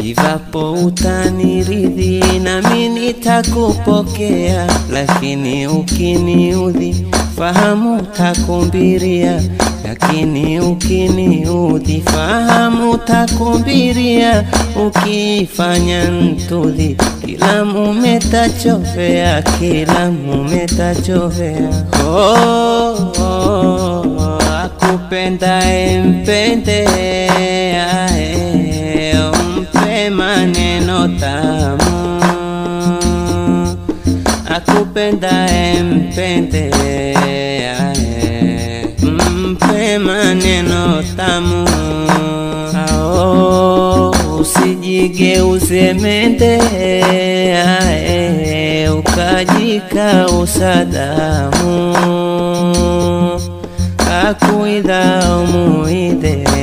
Iwapo utaniridhi nami nitakupokea, lakini ukiniudhi fahamu takumbiria, lakini ukiniudhi fahamu takumbiria. Ukifanya ntudhi, kila mume tachovea, kila mume tachovea. Oh, oh, akupendaye mpende, ae, umpe maneno tamu akupendaye mpende, ae, mpe maneno tamu. Ao, usijigeuze mende, ae, ukajikausa damu, akuidha umuide